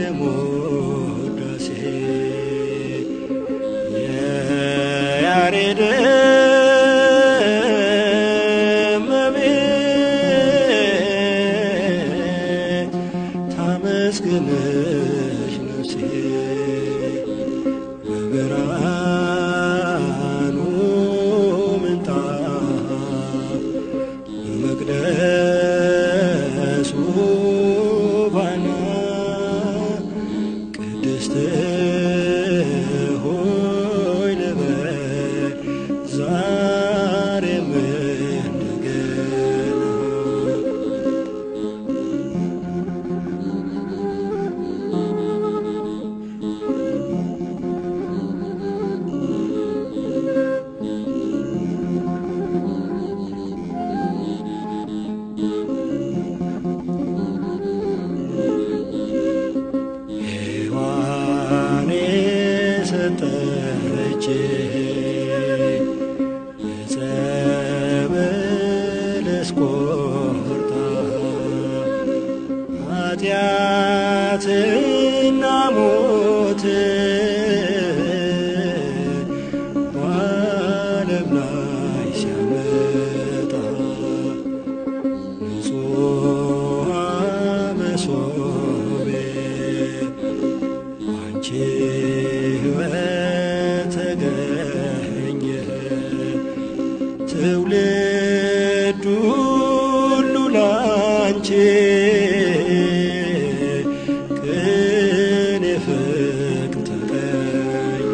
የኤፍሬም ውዳሴ የያሬድ እመቤት ታመስግንሽ ነፍሴ በብርሃኑ ምንጣፍ በመቅደሱ ባና ቅድስት ሆይ ልበል ዛሬም እንደገና ሔዋን የሰጠች ዕፀ በለስ ቆርጣ ኃጢአትና ሞት በዓለም ላይ ሲያመጣ ንጹሐ መሶቤ አንቺ ሕይወት ተገኘ ትውልድ ሁሉ ላንቺ ቅን ፍቅር ተቀኘ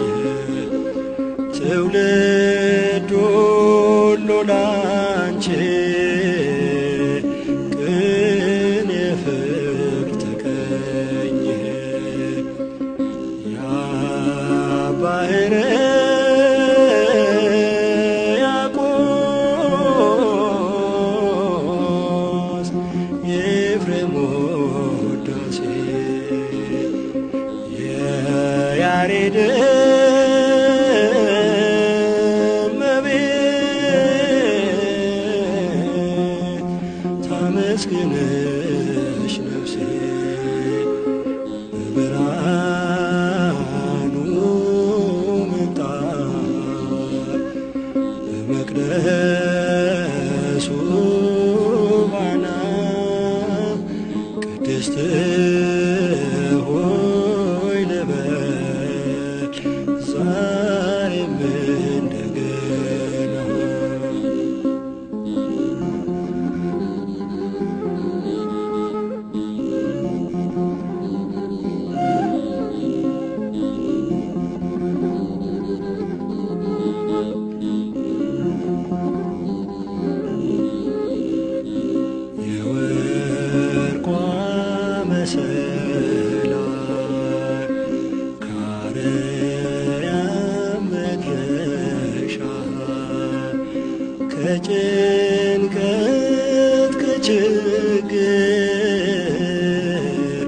ትውልድ ሁሉ ላንቺ ቅን ፍቅር ተቀኘ ያ ባህረ ያቆስ የኤፍሬም ውዳሴ የያሬድ እመቤት ታመስግንሽ ነፍሴ በብርሃኑ ምንጣፍ በመቅደሱ ባና ቅድስት ሆይ ልበል ዛሬም እንደገና የወርቋ መሰላል ከአርያም መድረሻ ከጭንቀት ከችግር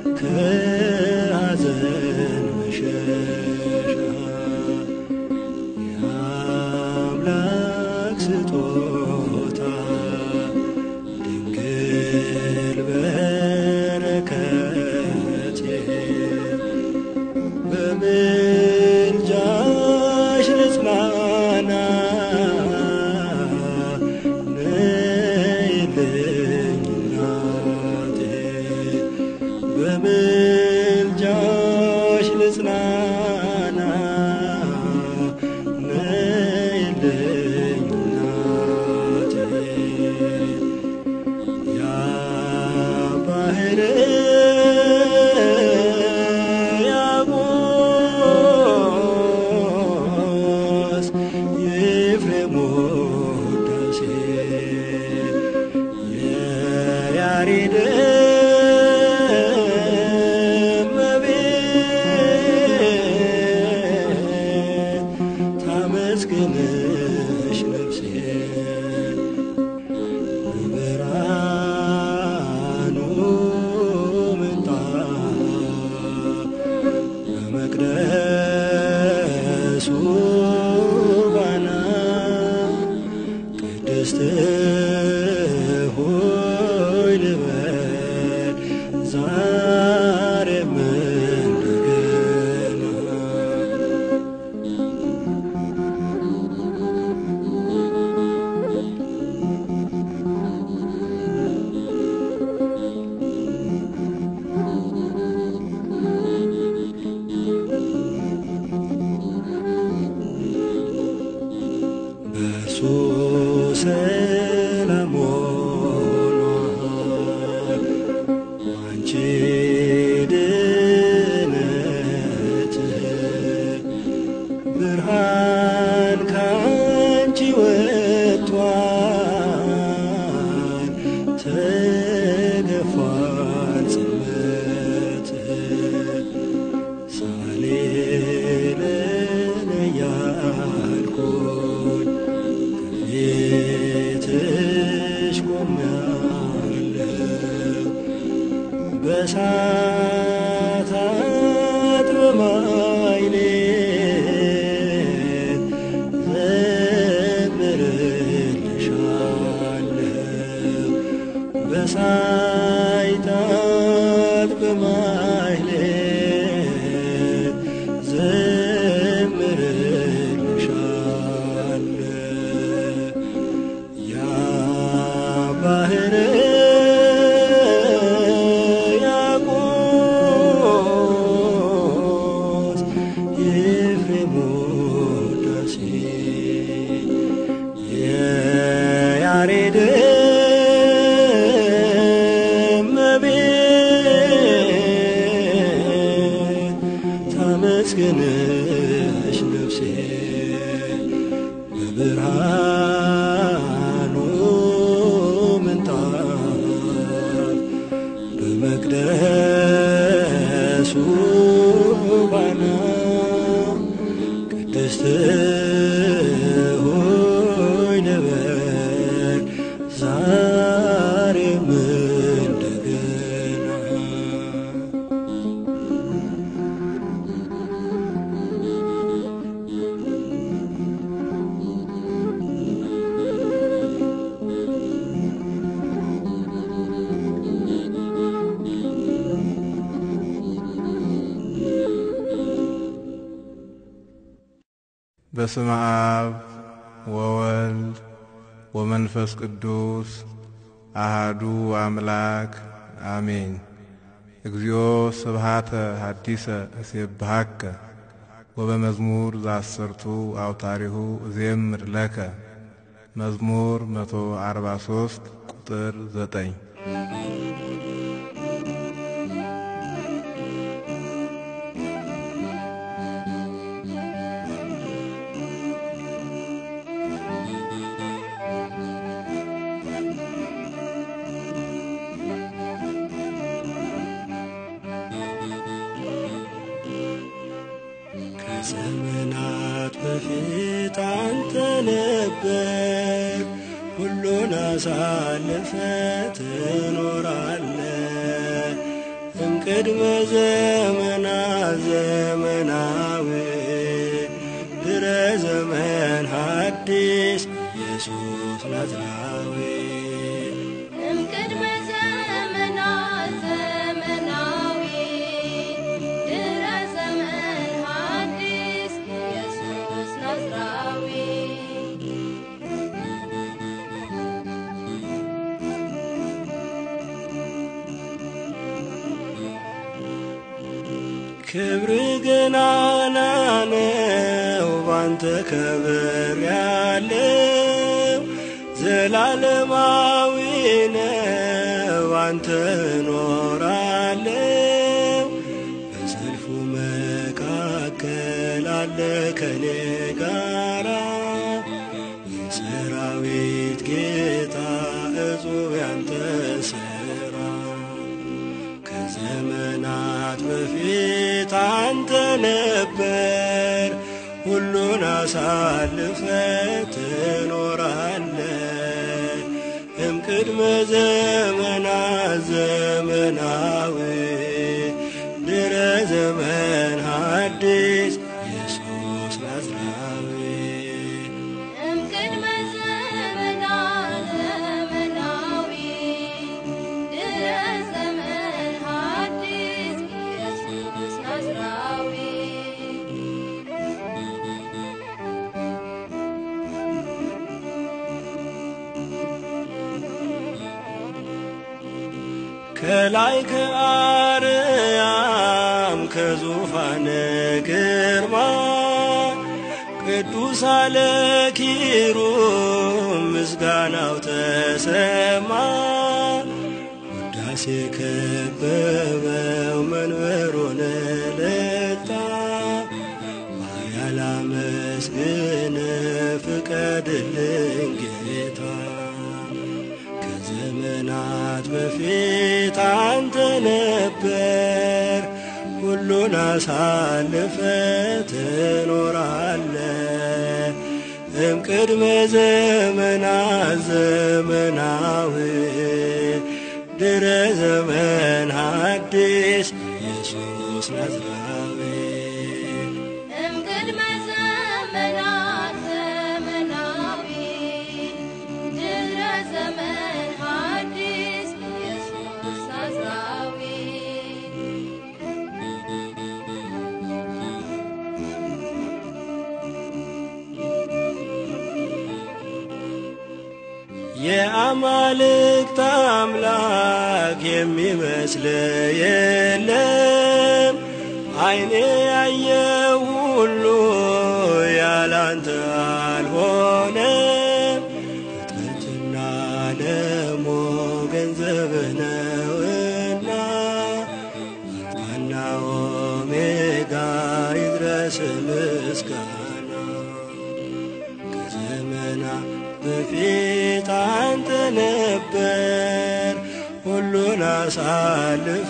ከሐዘን መሸሻ የአምላክ ስጦታ ድንግል በረከቴ በምልጃሽ ልጽናና ነይልኝ እናቴ በምልጃሽ ልጽናና ነይልኝ እናቴ ያ ባህር ያቆስ የኤፍሬም ውዳሴ የያሬድ ታመስግንሽ ነፍሴ በብርሃኑ ምንጣፍ በመቅደሱ ባና ቅድስት ሆይ ልበል ዛሬም እንደገና በስመ አብ ወወልድ ወመንፈስ ቅዱስ አሃዱ አምላክ አሜን። እግዚኦ ስብሃተ ሐዲሰ እሴብሐከ ወበመዝሙር ዘአስርቱ አውታሪሁ እዜምር ለከ መዝሙር 143 ቁጥር 9 ከዘመናት በፊት አንተ ነበር ሁሉን አሳልፈ ትኖራለ እምቅድመ ዘመናት ዘመናዊ ድረ ዘመን ሐዲስ ኢየሱስ ናዝራዊ እምቅድመ ዘመናት ዘመናዊ ድረ ዘመን ሐዲስ ኢየሱስ ናዝራዊ ክብር ገናና ነው ባንተ ከብር ያለው ዘላለማዊ ነው ባንተ እኖራለው በሰልፉ መካከል አለ ከኔ ጋራ የሰራዊት ጌታ እጹብ ያንተ ስራ ከዘመናት በፊት አንተ ነበር ሁሉን አሳልፈ ትኖራለ እምቅድመ ዘመናት ዘመናዊ ድረ ዘመን ሐዲስ ኢየሱስ ናዝራዊ እምቅድመ ዘመናት ዘመናዊ ድረ ዘመን ሐዲስ ኢየሱስ ናዝራዊ ከላይ ከአርያም ከዙፋን ግርማ ቅዱስ አለ ኪሩብ ምስጋናው ተሰማ ውዳሴ ከበበው መንበሩን ልጣ ባሪያ ላመስግን ፍቀድልኝ ጌታ ከዘመናት በፊት አንተ ነበር ሁሉን አሳልፈ ትኖራለ እምቅድመ ዘመናት ዘመናዊ ድረ ዘመን ሐዲስ ኢየሱስ ናዝራዊ እምቅድመ ዘመናት ዘመናዊ ድረ ዘመን ሐዲስ ኢየሱስ ናዝራዊ የአማልክት አምላክ የሚመስል የለም። ዓይኔ ያየው ሁሉ ያላንተ አልሆነም። ፍጥረትና ደሞ ገንዘብ ነውና አልፋና ኦሜጋ ይድረ ይድረስ ምስጋና ከዘመና በፊት አንተ ነበር ሁሉን አሳልፈ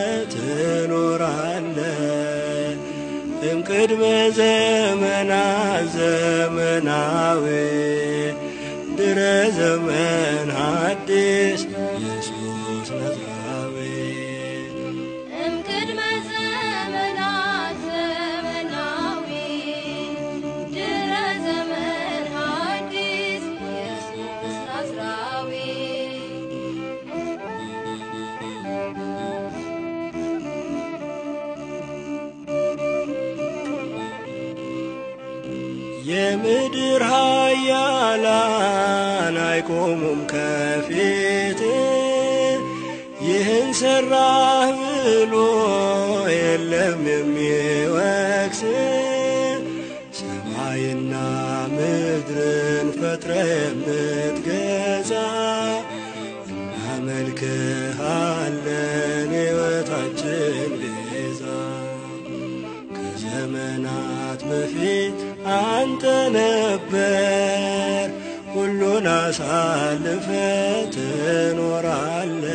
ትኖራለ እምቅድመ ዘመናት ዘመናዊ ድረ ዘመን ሐዲስ ኢየሱስ ናዝራዊ እምቅድመ ዘመናት ዘመናዊ ድረ ዘመን ሐዲስ ኢየሱስ ናዝራዊ የምድር ኃያላን አይቆሙም ከፊት ይህን ሰራህ ብሎ የለም የሚወቅስ ሰማይና ምድርን ፈጥረ የምትገዛ እናመልክሃለን ሕይወታችን ቤዛ ከዘመናት በፊት አንተ ነበር ሁሉን አሳልፈ ትኖራለ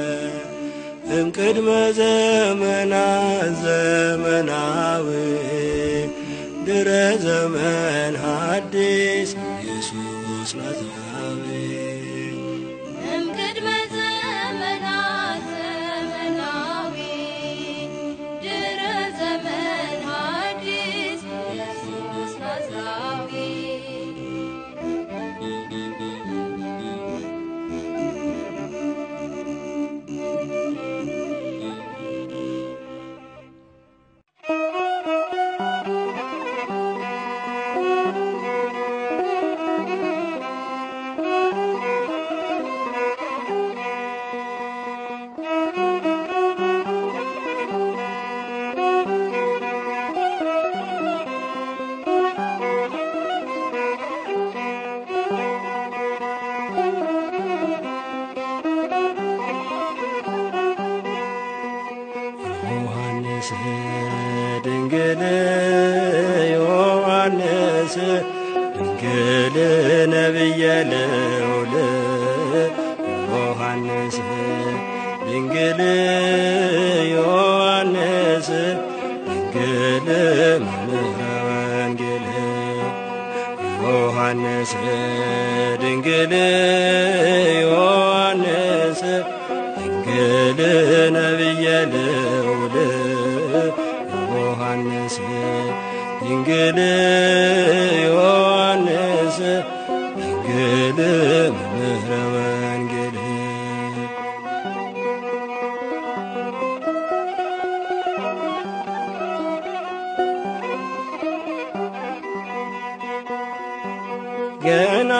እምቅድመ ዘመናት ዘመናዊ ድረ ዘመን ሐዲስ ኢየሱስ ናዝራዊ እምቅድመ ዘመናት ዘመናዊ ድረ ዘመን ሐዲስ ኢየሱስ ናዝራዊ ዮሐንስ ድንግል ዮሐንስ ድንግል ነቢየ ልዑል ዮሐንስ ድንግል ዮሐንስ ድንግል መምህረ ወንጌል ዮሐንስ ድንግል ዮሐንስ ድንግል ነቢየ ልዑል ዮሐንስ ድንግል ዮሐንስ ድንግል መምህረ ወንጌል ገና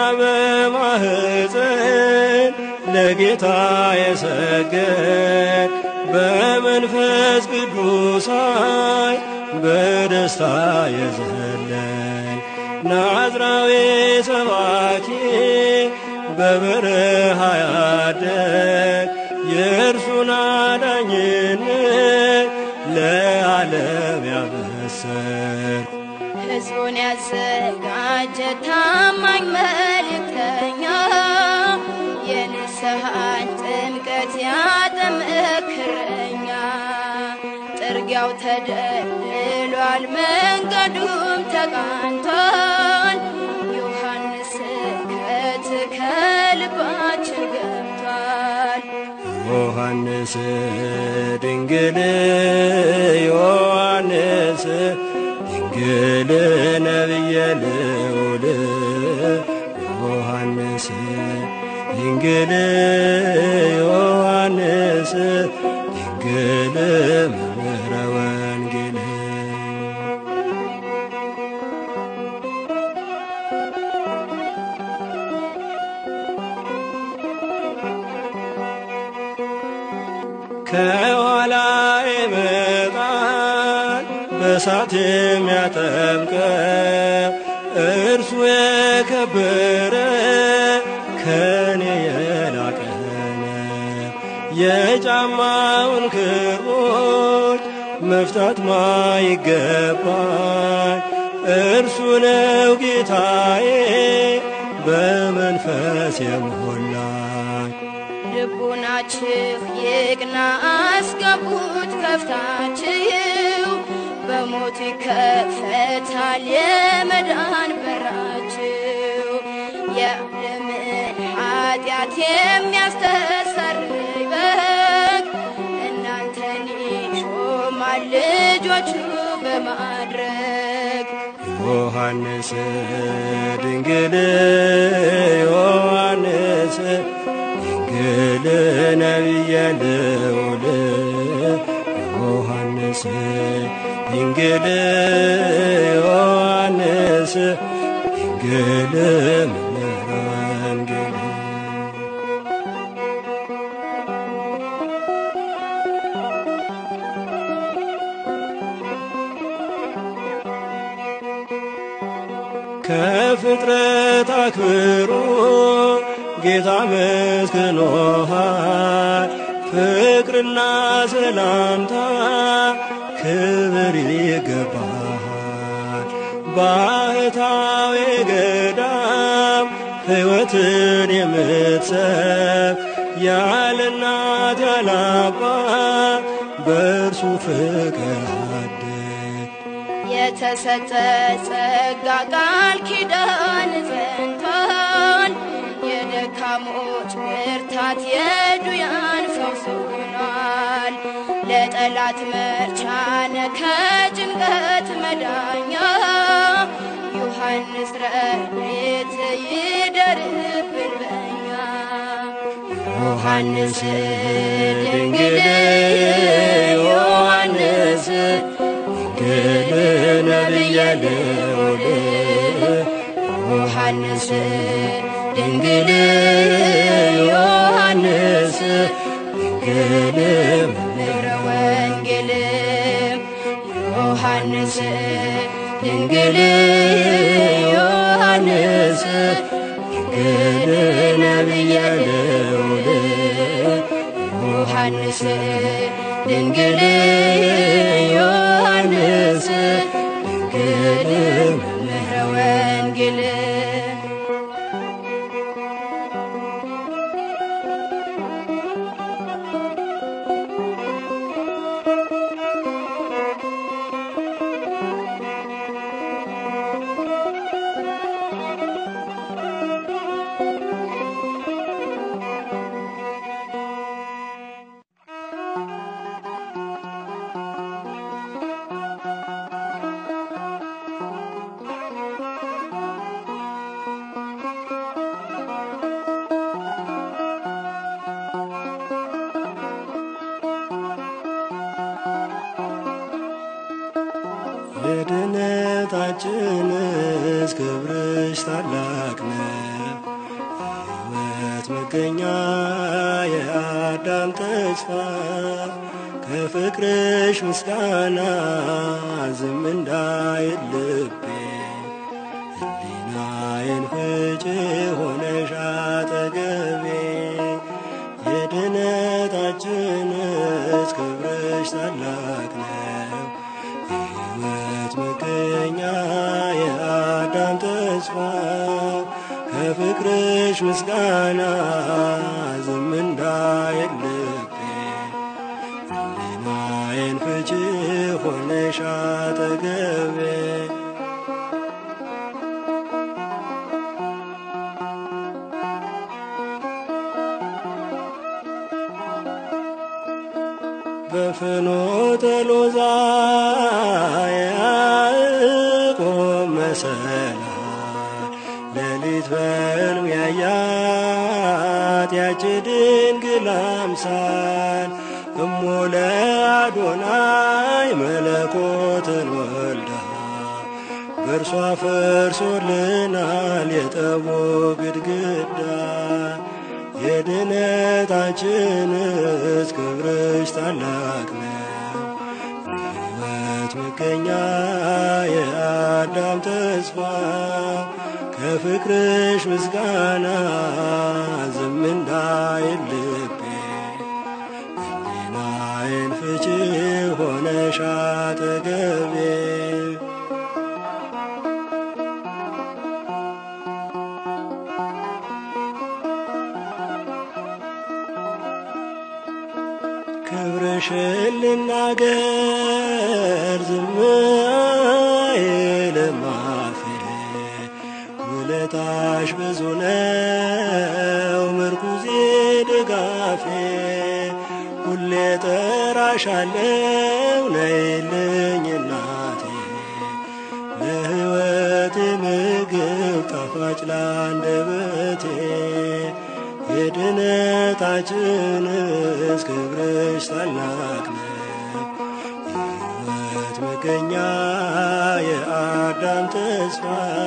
በማህፀን ለጌታ የሰገድ በመንፈስ ቅዱስ ኃይል በደስታ የዘለን ናዝራዊ ሰባኪ በበረሃ ያደግ የእርሱን አዳኝነት ለዓለም ያበሰር ሕዝቡን ያዘጋጀ ታማኝ መልእክተኛ የንስሐን ጥምቀት ያጠምቅ እረኛ ጥርጊያው ተደልሏል፣ መንገዱም ተቃንቷል። ዮሐንስ ስብከት ከልባችን ገብቷል። ዮሐንስ ድንግል ዮሐንስ ድንግል ነቢየ ልዑል ዮሐንስ ድንግል ዮሐንስ ድንግል መምህረ ወንጌል ከኋላ ይመጣል በሳት የሚያጠምቀ እርሱ የከበረ ከኔ የላቀነ የጫማውን ክሮች መፍታት ማይገባኝ እርሱ ነው ጌታዬ በመንፈስ የሞላኝ ልቡናችሁ ይቅና አስገቡት ከፍታችሁ በሞቱ ይከፈታል የመዳን በራችሁ የዓለምን ኃጢአት የሚያስተሰርይ በግ እናንተን ይሾማል ልጆቹ በማድረግ ዮሐንስ ድንግል ዮሐንስ ድንግል ነቢየ ልዑል ዮሐንስ ድንግል ዮሐንስ ድንግል መምህረ ወንጌል ከፍጥረት አክብሮ ጌታ መስክኖሃል። ፍቅርና ሰላምታ ክብር ይገባሃል። ባህታዊ ገዳም ሕይወትን የምትሰብ ያለ እናት ያለ አባት በእርሱ ፍቅር አደግ የተሰጠ ጸጋ ቃል ኪዳን ጸንቷል። የደካሞች ብርታት የዱያን ፈውስ ሆኗል። ለጠላት መርቻነ ከጭንቀት መዳኛ ዮሐንስ ረድኤት ይደርብን በኛ ዮሐንስ ድንግል ዮሐንስ ድንግል ነቢየ ልዑል ዮሐንስ ድንግል ዮሐንስ ድንግል መምህረ ወንጌል ዮሐንስ ድንግል ዮሐንስ ድንግል ነቢየ ልዑል ዮሐንስ ድንግል ዮሐንስ ድንግል መምህረ ወንጌል የድነታችንስ ክብርሽ ታላቅ ነው። ሕይወት መገኛ የአዳም ተስፋ ከፍቅርሽ ምስጋና ዝም እንዳይል ልቤ ሕሊናዬን ፍጭ ሆነሽ አጠገቤ የድነታችንስ ክብርሽ ታላቅ ነው። ሕይወት መገኛ የአዳም ተስፋ ከፍቅርሽ ምስጋና ዝም እንዳይል ልቤ ሕሊናዬን ፍቺ ሆነሽ አጠገቤ በፍኖተ ሎዛ ያዕቆብ መሰላል ሌሊት በሕልም ያያት ያች ድንግል አምሳል እሞ ለአዶናይ መለኮትን ወልዳ በእርሷ ፈርሶልናል የጠቦ ግድግዳ የድነታችንስ ክብርሽ ታላቅ ነው። ሕይወት መገኛ የአዳም ተስፋ ከፍቅርሽ ምስጋና ዝም እንዳይል ልቤ ሕሊናዬን ፍቺ ሆነሻል ውለታሽን ልናገር ዝም አይልም አፌ ውለታሽ ብዙ ነው ምርኩዜ ድጋፌ ሁሌ ጠራሻለው ነይልኝ እናቴ ለሕይወቴ ምግብ ጣፋጭ ላንደበቴ የድነታችንስ ክብርሽ ታላቅ ነው የሕይወት መገኛ የአዳም ተስፋ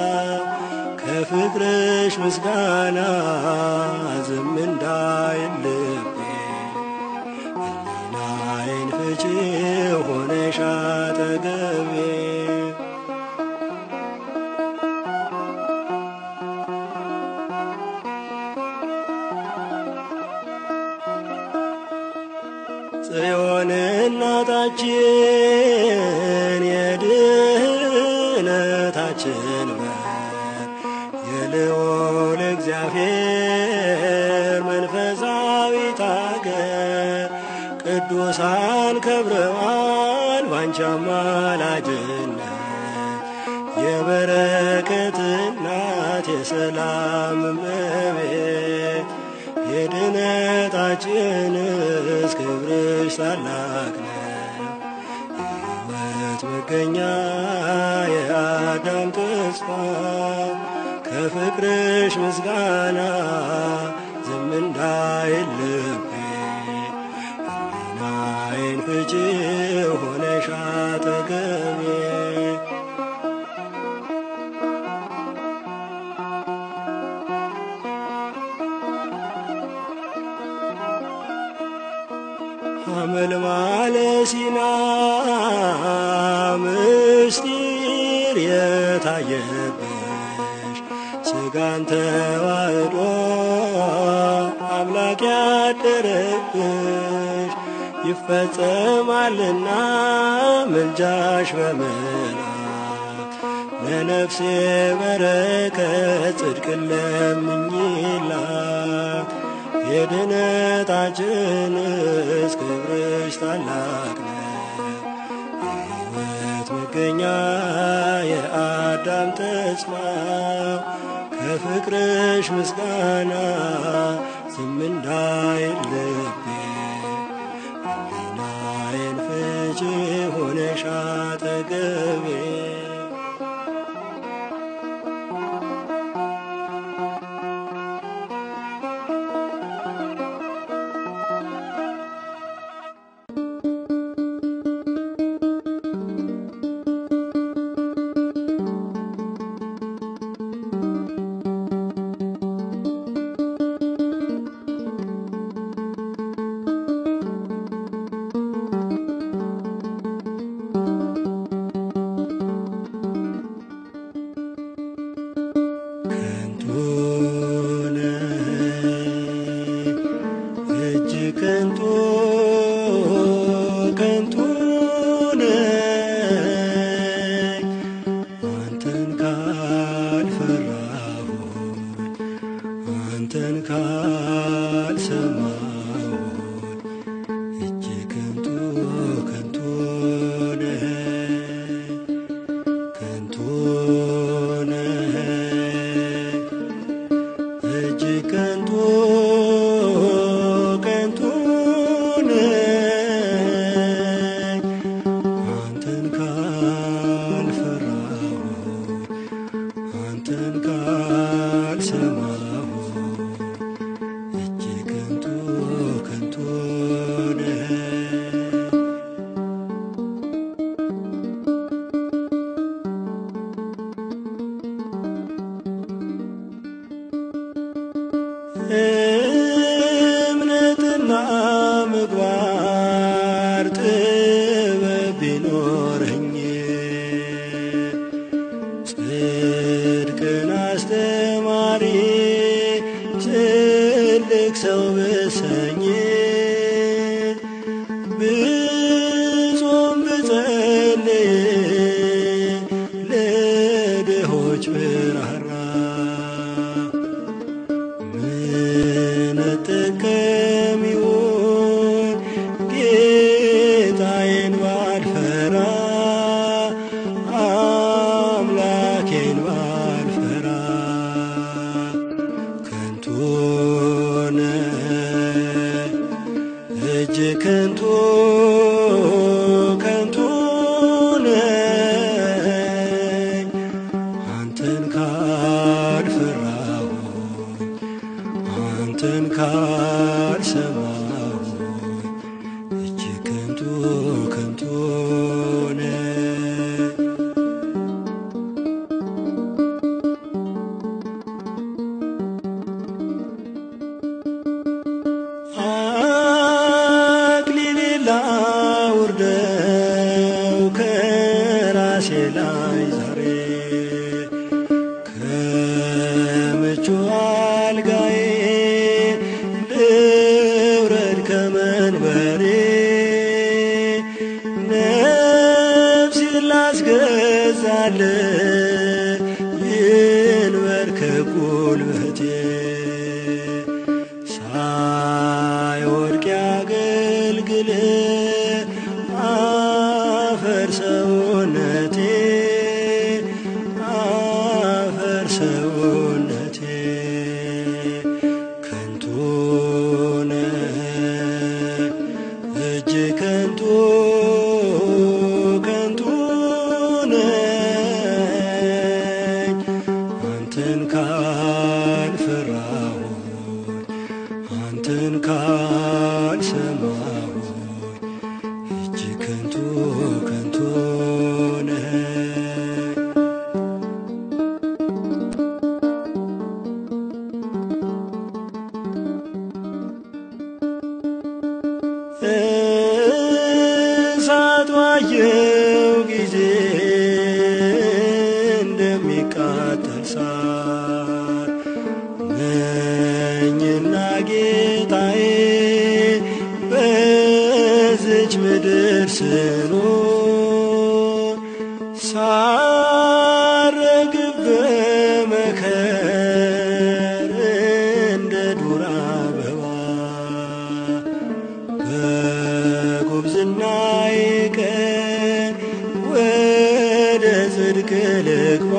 ከፍቅርሽ ምስጋና ዝም እንዳይል ልቤ ሕሊናዬን ፍቺ ሆነሽ አጠገቤ ጽዮን እናታችን የድህነታችን በር የልዑል እግዚአብሔር መንፈሳዊት አገር ቅዱሳን ከብረዋል ባንቺ አማላጅነት የበረከት እናት የሰላም እመቤት የድነታችንስ ክብርሽ ታላቅ ነው የሕይወት መገኛ የአዳም ተስፋ ከፍቅርሽ ምስጋና ዝም እንዳይል ልቤ ሕሊናዬን ፍቺ ሆነሽ አጠገቤ ሐመልማለ ሲና ምስጢር የታየብሽ ሥጋን ተዋህዶ አምላክ ያደረብሽ ይፈጸማልና ምልጃሽ በመላክ ለነፍሴ በረከት ጽድቅን ለምኝላት የድነታችንስ ክብርሽ ታላቅ ነው የሕይወት መገኛ የአዳም ተስፋ ከፍቅርሽ ምስጋና ዝም እንዳይል ልቤ ሕሊናዬን ፍቺ ሆነሽ አጠገቤ ላይ ዛሬ ከምቹ አልጋዬ ልውረድ ከመንበሬ ነፍሴን ላስገዛል ይንበርከክ ጉልበቴ ሳይወድቅ ያገልግል አፈር ሰውነቴ አፈር ሰውነቴ ከንቱ ነህ እጅ ከንቱ ከንቱ ነኝ አንተን ካልፈራሁኝ አንተን ካልሰማሁኝ እጅ ከንቱ ከንቱ ነኝ እሳት ባየው ጊዜ እንደሚቃጠል ሳር ነኝና ጌታዬ በዝች ምድር ስኖር ሳረግብ በመከር እንደ ዱር አበባ በጉብዝናዬ ቀን ወደ ጽድቅ ልግባ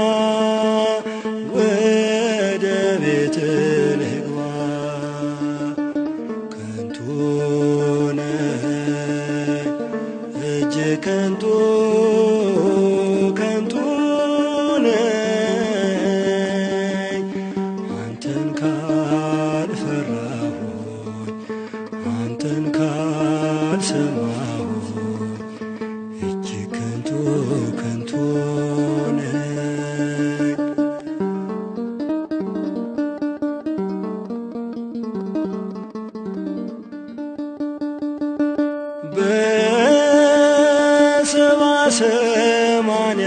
ወደ ቤት ልግባ ከንቱ ነህ እጅ ከንቱ ከንቱ ነኝ አንተን ካልፈራሁኝ አንተን ካልሰማሁኝ እጅ ከንቱ ከንቱ ነኝ በሰባ ሰማንያ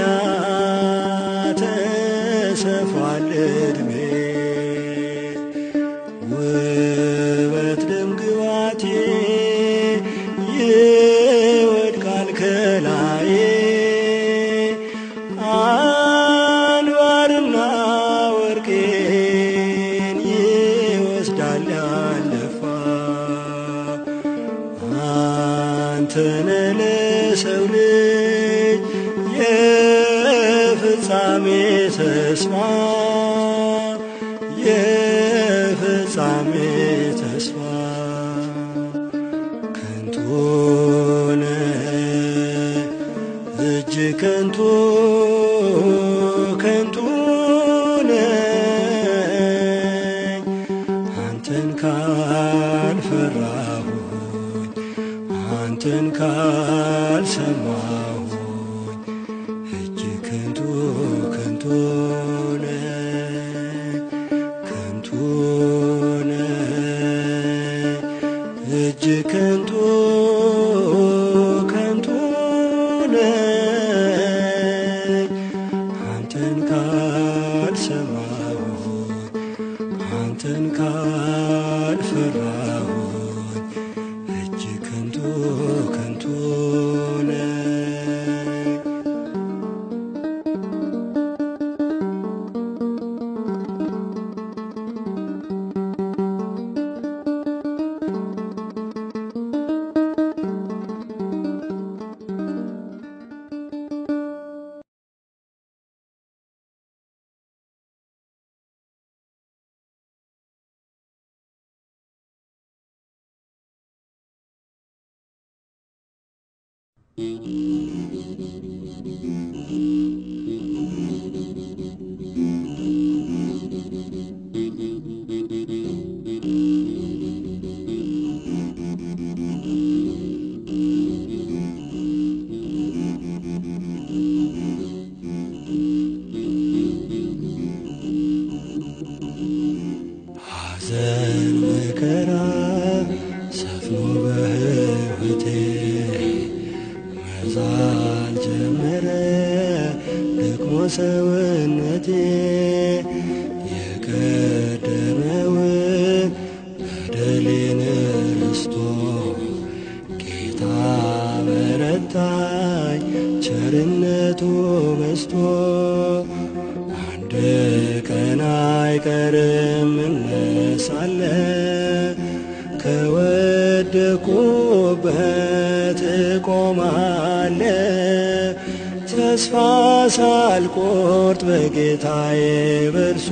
ተሰፋል ዕድሜ ውበት ደም ግባቴ ይወድቃል ከላዬ አንባርና ወርቄን ይወስዳል ያለፋ አንተነ ለሰው ልጅ የፍጻሜ ተስፋ የፍጻሜ ተስፋ ከንቱ ነህ እጅ ከንቱ ከንቱ ነኝ አንተን ካልፈራሁኝ አንተን ካልሰማሁኝ እጅ ከንቱ ከንቱ ነኝ ከንቱ ነኝ እጅ ከንቱ ከንቱ ነኝ አንተን ካልሰማሁኝ አንተን ካልፈራሁኝ እጅ ከንቱ ከንቱ ነኝ ሐዘን መከራ ሰፍኖ በሕይወቴ መዛል ጀመረ ደክሞ ሰውነቴ የቀደመውን በደሌን ረስቶ ጌታ በረታኝ ቸርነቱ በስቶ አንድ ቀን አይቀርም እነሳለ ከወደኩበት እቆማለ ተስፋ ሳልቆርጥ በጌታዬ በርሶ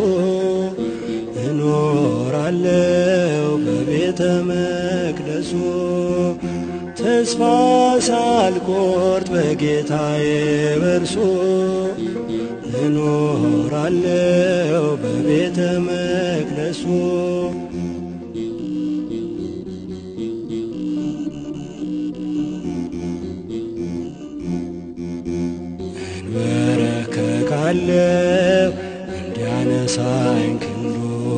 እኖራለው በቤተ መቅደሱ ተስፋ ሳልቆርጥ በጌታዬ በርሶ እኖራለው በቤተ መቅደሱ እንበረከካለው እንዲያነሳኝ ክንዱ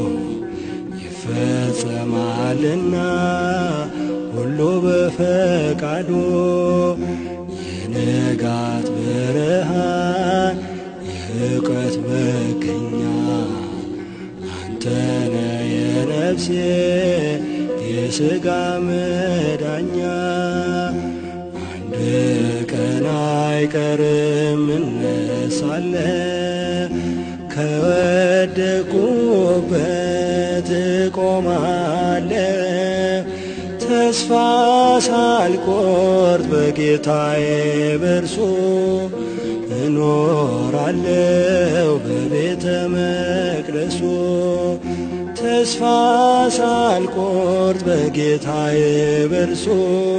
ይፈጸማልና ሁሉ በፈቃዱ የንጋት ብርሃን የእውቀት መገኛ አንተነ የነፍሴ የሥጋ መዳኛ አንድ ቀን አይቀርም እነሳለ ከወደቁበት እቆማለ ተስፋ ሳልቆርጥ በጌታዬ በርሱ እኖራለው በቤተ መቅደሱ ተስፋ ሳልቆርጥ በጌታዬ በርሱ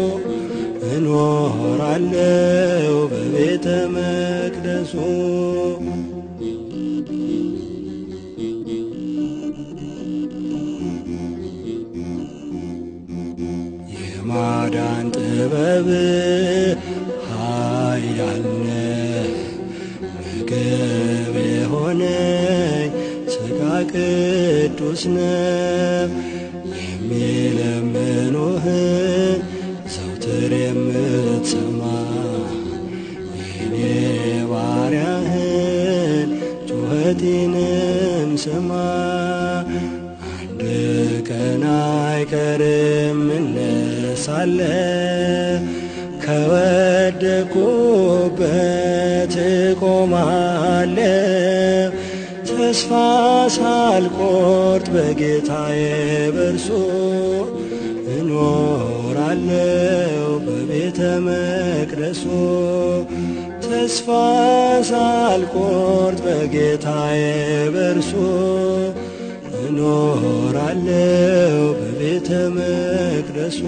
እኖራለው በቤተ መቅደሱ የማዳን ጥበብ ኃያልነ ምግብ የሆነኝ ሥጋ ቅዱስ ነው የሚለምኑህን ዘውትር የምትሰማ የኔ ባሪያህን ጩኸቴንም ስማ አንድ ቀን አይቀርም እነሳለ ከወደቁበት እቆማለ ተስፋ ሳልቆርጥ በጌታዬ በርሱ እኖራለው በቤተ መቅደሱ ተስፋ ሳልቆርጥ በጌታዬ በርሱ እኖራለው በቤተ መቅደሱ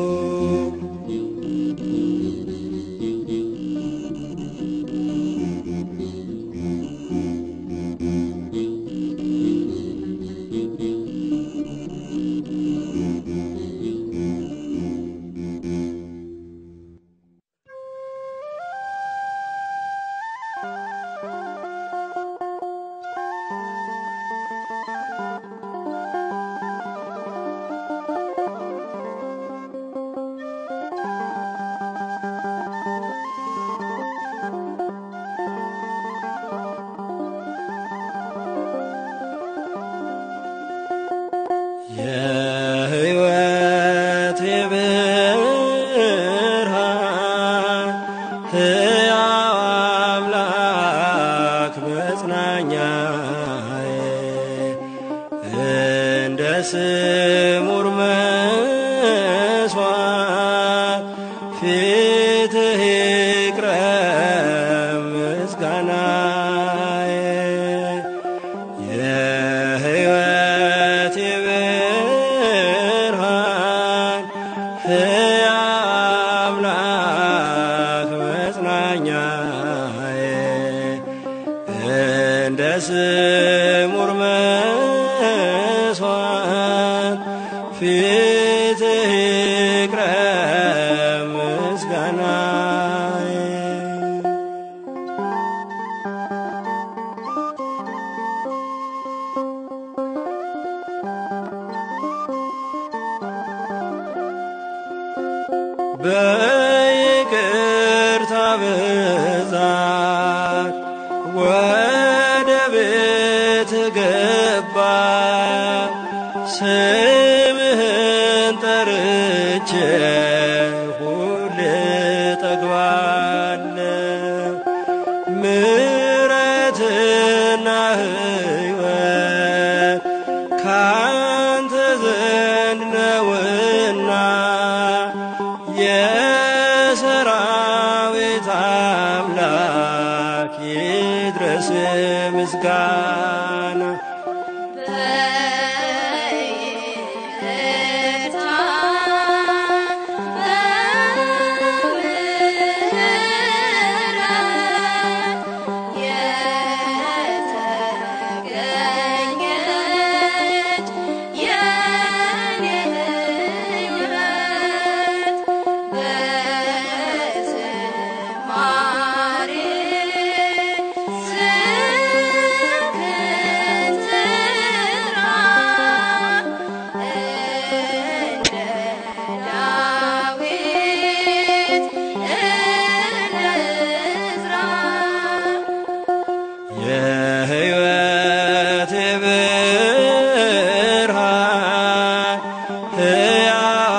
የሕይወት ብርሃን ሕያው አምላክ መጽናኛዬ እንደ ስሙር መስዋዕት ፊትህ ይቅረብ ምስጋናዬ የሕይወት ብርሃን ሕያው አምላክ መጽናኛዬ እንደ ስሙር መስዋዕት ፊትህ ይቅረብ ምስጋናዬ በይቅርታ ብዛት ወደ ቤት ገባ ስምህን ጠርቼ ሁሌ ጠግባለሁ ምሕረትና ሕይወት ካንተ ዘንድ ነውና የሰራዊት አምላክ ይድረስ ምስጋና በይቅርታ በምሕረት የተገኘች የኔ ሕይወት በዝማሬ ስምህን ትጥራ እንደ ዳዊት እንዝራ የሕይወት ብርሃን ሕያው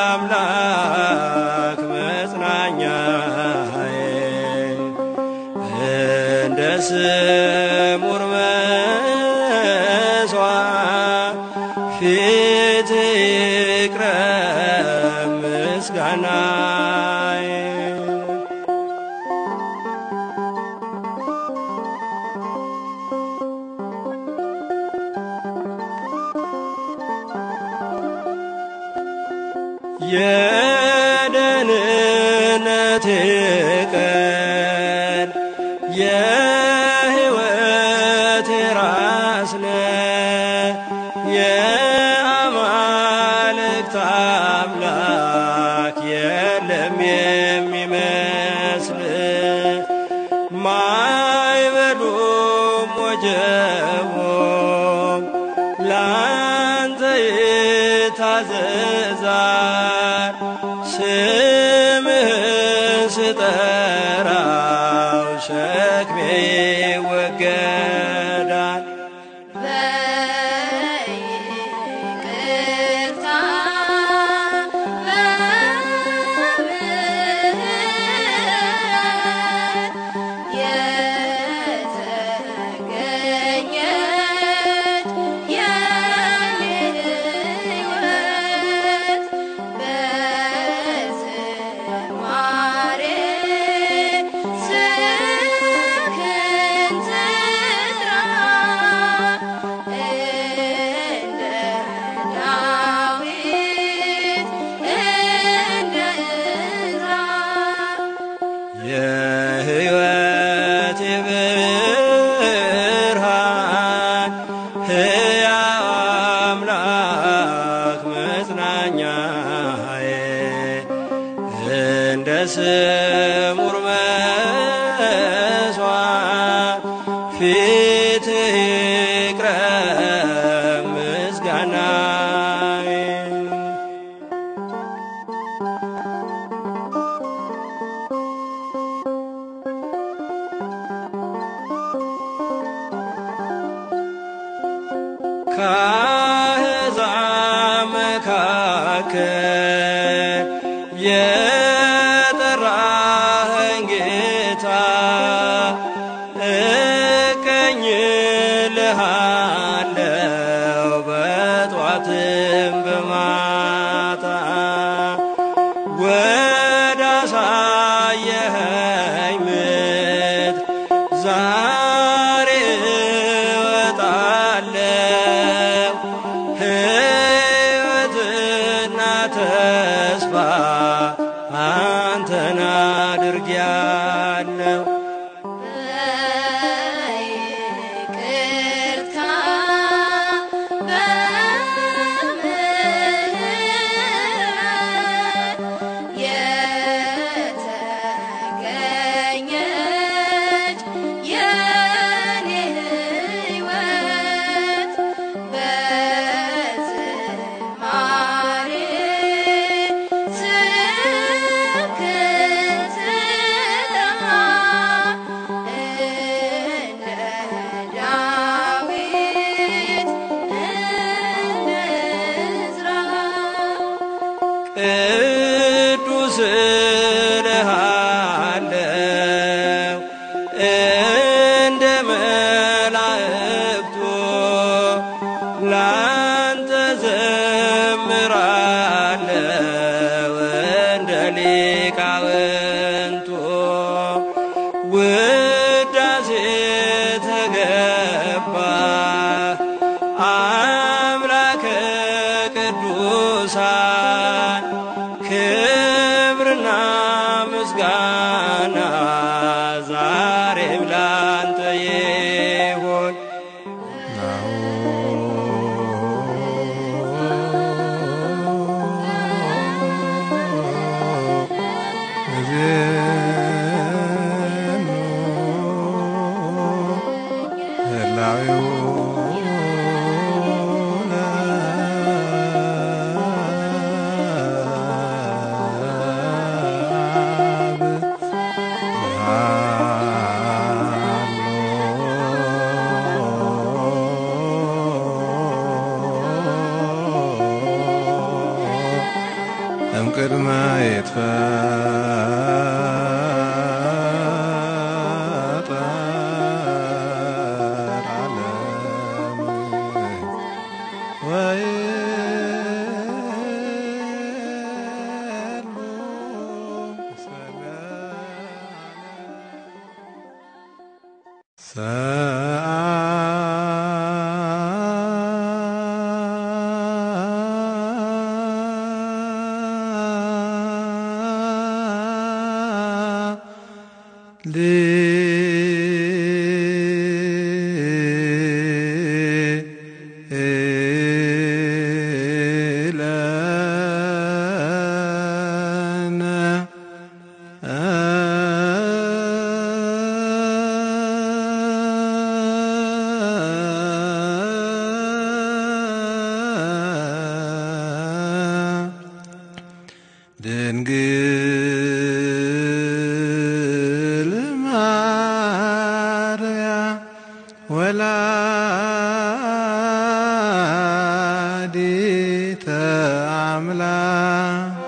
አምላክ መጽናኛዬ እንደ ስሙር መስዋዕት ፊት ይቅረብ ምስጋናዬ የደህንነቴ ቀን የሕይወቴ ራስ ነህ የአማልክት አምላክ የለም የሚመስል ማይበሉም ወጀቦም ላንተ ይታዘዛል ስምህን ስጠራው ሸክሜ ይወገዳል በይቅርታ በምሕረት የተገኘች የኔ ሕይወት በዝማሬ ስምህን ትጥራ እንደ ዳዊት እንደ ዕዝራ የሕይወቴ ብርሃን ሕያው አምላክ መጽናኛዬ እንደ ስሙር መስዋዕት ፊት ይቅረብ ምስጋናዬ ከአሕዛብ መካከል የጠራኸኝ ጌታ እቀኝልሃለው በጧትም በማታ ወደ አሳየኸኝ ምድር ዛሬ እወጣለሁ ሕይወትና ተስፋ አንተን አድርጌያለሁ በይቅርታ በምሕረት የተገኘች እንደ መላእክቱ ላንተ ዘምራለው እንደ ሊቃውንቱ ውዳሴ ተገባ አምላከ ቅዱሳን ክብርና ምስጋና ዛሬም ላንተ ይሁን። እምቅድመ ይትፈጠር ዓለም ወይሉ ለነ ድንግል ማርያም ወላዲተ አምላክ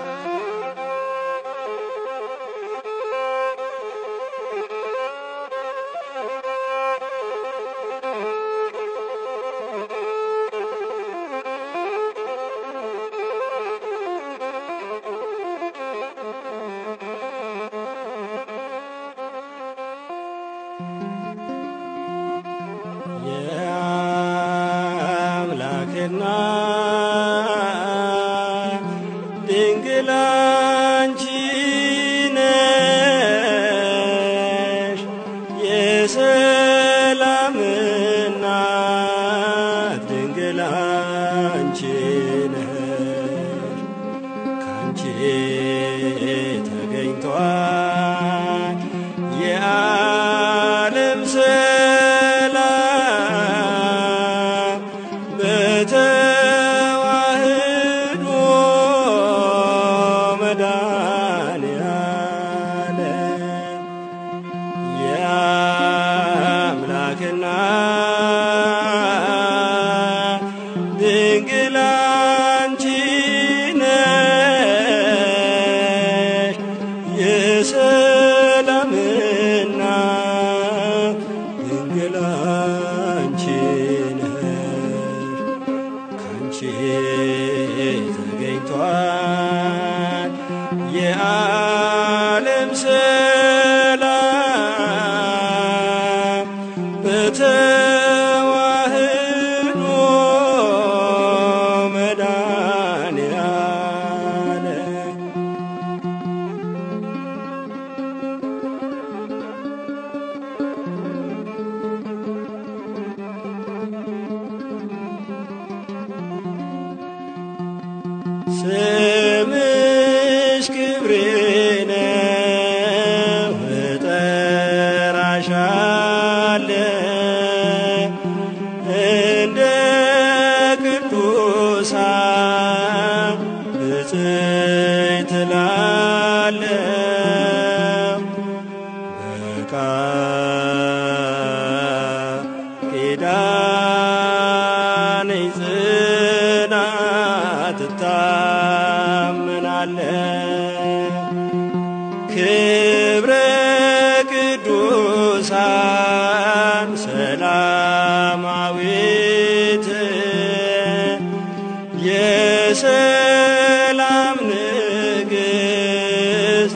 የአምላክና ድንግል አንቺ ነሽ የሰላም እናት ድንግል አንቺ ነሽ ካንቺ ተገኝቷል የዓለም ሰላም በተዋህዶ መድኃኔዓለም የአምላክና ድንግል አንቺ ነሽ የሰላምና ድንግል አንቺ ነሽ ካንቺ ተገኝቷል የዓለም ሰላም በተዋህዶ መድኃኔዓለም ስምሽ ክብሬ ነው እጠራሻለሁ እንደ ቅዱሳን ብፅዕት እላለሁ በቃል ኪዳን ጽናት እታመናለሁ ክብረ ቅዱሳን ማርያም ሰላማዊት የሰላም ንግሥት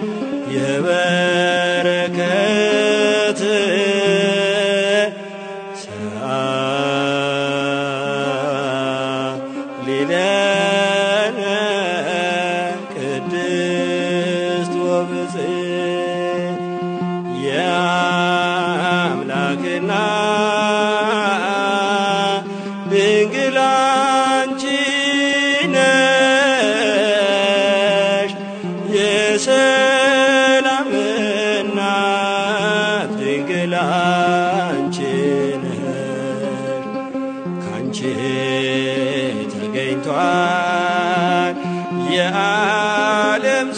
የበረከት ሊለነ ቅድስት ወብፅዕት የአምላክና ድንግል አንቺ ነሽ የሰላም እናት ድንግል አንቺ ነሽ ካንቺ ተገኝቷል የዓለም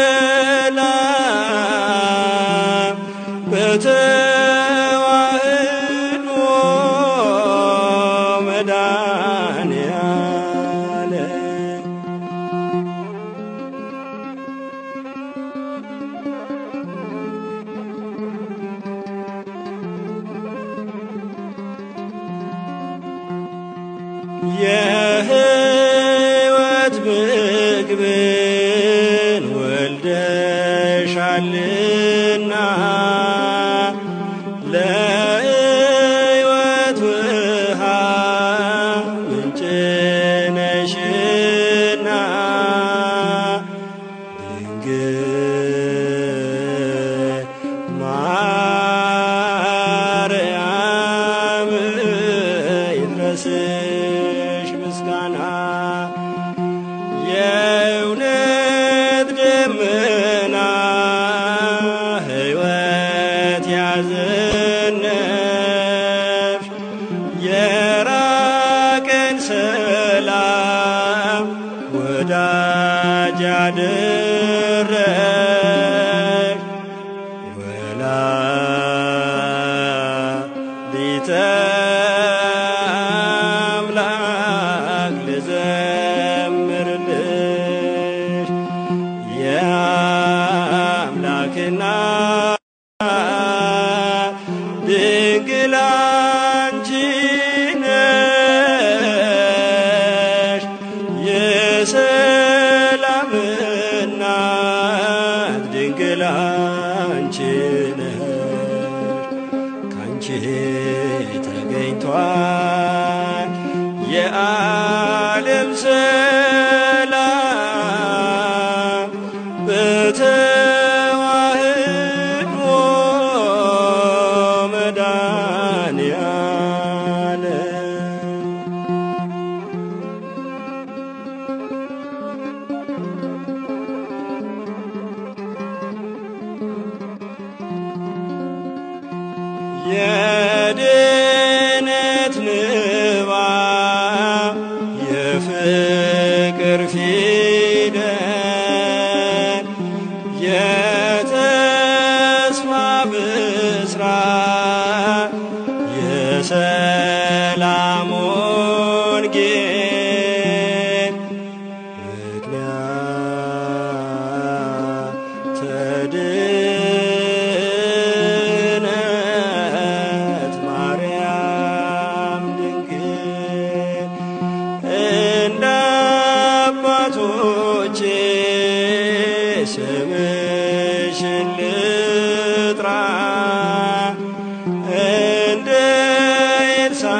ሰላም በተዋህዶ መድኃኔዓለም የሕይወት ምግብን ወልደሻልና ለሕይወት ውሃ ምንጭ ነሽና ድንግል ማርያም ይድረስሽ ምስጋና የእውነት ደመና ሕይወት ያዘነብሽ የራቀን ሰላም ወዳጅ ያደረሽ ወላዲተ አምላክ ልዘምርልሽ የአምላክና ድንግል አንቺ ነሽ የሰላም እናት ድንግል አንቺ ነሽ ካንቺ ተገኝቷል የዓለም ሰላም በተዋህዶ መድኃኔዓለም የድነት ንባብ የፍቅር ፊደል የተስፋ ብስራት የሰላም ወንጌል ምክንያት ተድነት ማርያም ድንግል እንደ አባቶቼ ስምሽን ልጥራ እንደ ኤልሳ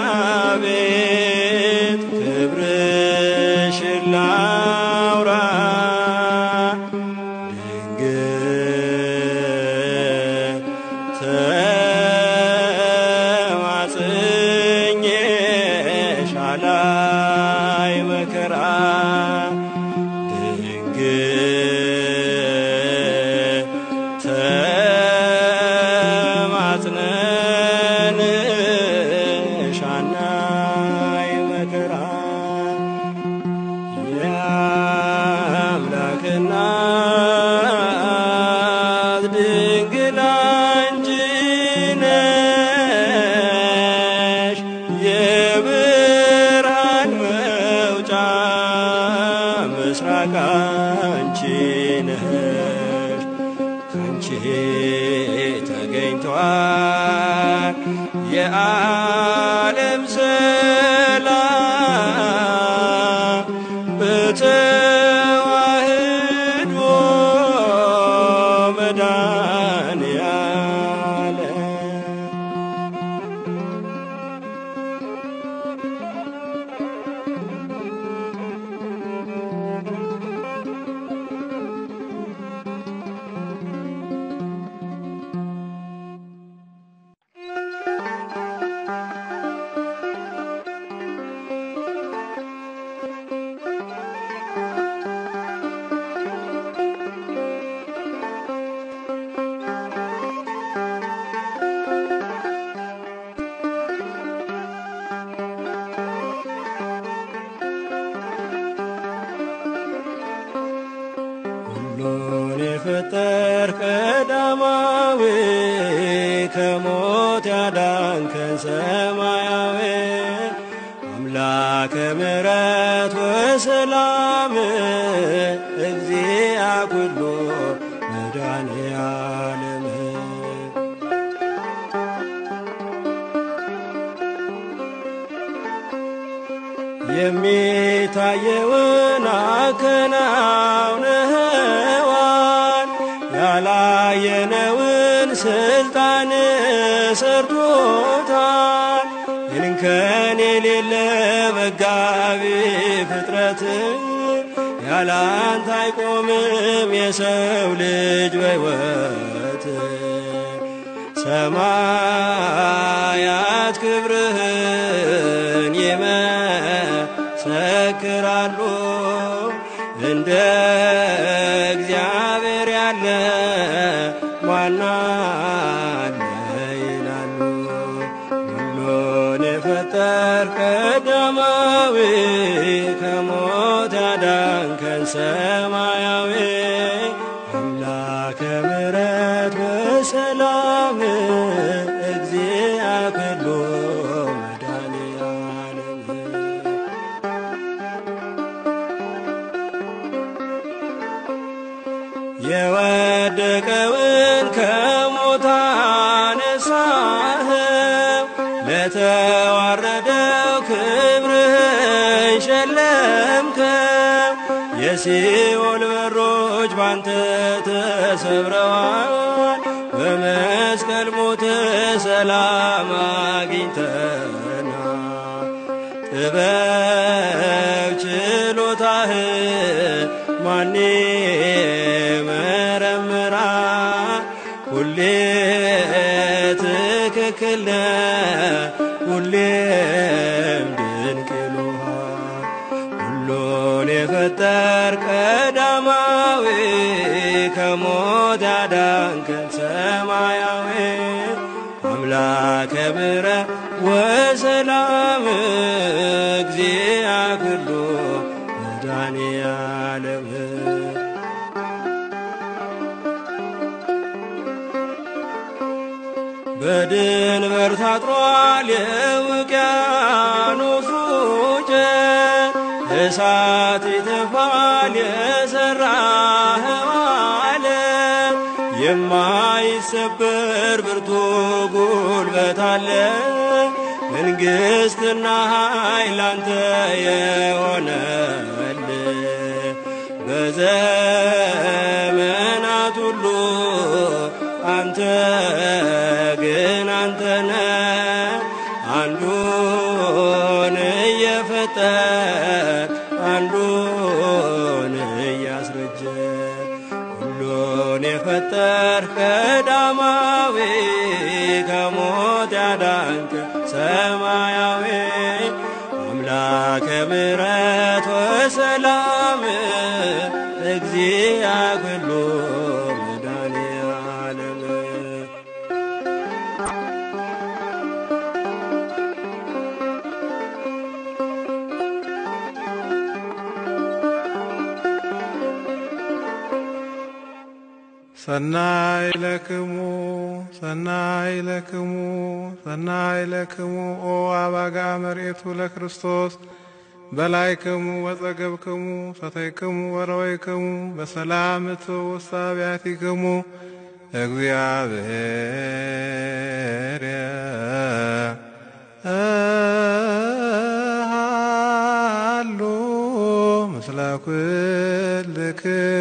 የዓለም ሰላም በተዋህዶ መድኃኔዓለም ሁሉን የፈጠር ቀዳማዊ ከሞት ያዳንከን ሰማያዊ አምላከ ምሕረት ወሰላም እግዚአ ኩሉ መድኃኔዓለም የሚታየውን አከናውነኸዋል ያላየነውን ስልጣን ሰርቶታል እንከን የሌለ መጋቢ ፍጥረት ያላንተ አይቆምም የሰው ልጅ በሕይወት ሰማያት ክብርህን ይመሰክራሉ እንደ እግዚአብሔር ያለ ማን አለ ይላሉ። ሁሉን የፈጠር ቀዳማዊ ከሞት ያዳንከን ሰማያዊ አምላከ ምሕረት ወሰላም እግዚአ ኩሉ መድኃኔዓለም የወደቀውን ከሞት አነሳኸው ለተዋረደው ክብርህን ሸለምከው የሲኦል በሮች ባንተ ተሰብረዋል በመስቀል ሞት ሰላም አግኝተናል ጥበብ ችሎታህ ማን መረምራል ሁሌ ትክክል ነህ ሁሌም ድንቅ ይሉሃል ሁሉን የፈጠር ቀዳማዊ ከሞት ያዳንከን ሰማያዊ አምላከ ምሕረት ወሰላም እግዚአ ኩሉ መድኃኔዓለም በድንበር ታጥሯል የውቅያኖሱ ጨት እሳት ይተፋል የሠራኸው ዓለም የማይሰበር ብርቱ ጉልበት አለ መንግሥትና ኃይል አንተ የሆነል በዘመናት ሁሉ አንተ ግን አንተነ አንዱን እየፈጠር አንዱን እያስረጀ ሁሉን የፈጠር ቀዳማዊ ከሞት ያዳንክ ሰማያዊ አምላከ ምሕረት ወሰላም እግዚአ ኩሉ መድኃኔዓለም ሰናይ ለክሙ ሰናይ ለክሙ ሰናይ ለክሙ ኦ አባጋ መሬቱ ለክርስቶስ በላይክሙ ወጸገብክሙ ሰተይክሙ ወረወይክሙ በሰላም እትው ውስተ አብያቲክሙ እግዚአብሔር ለኩልክሙ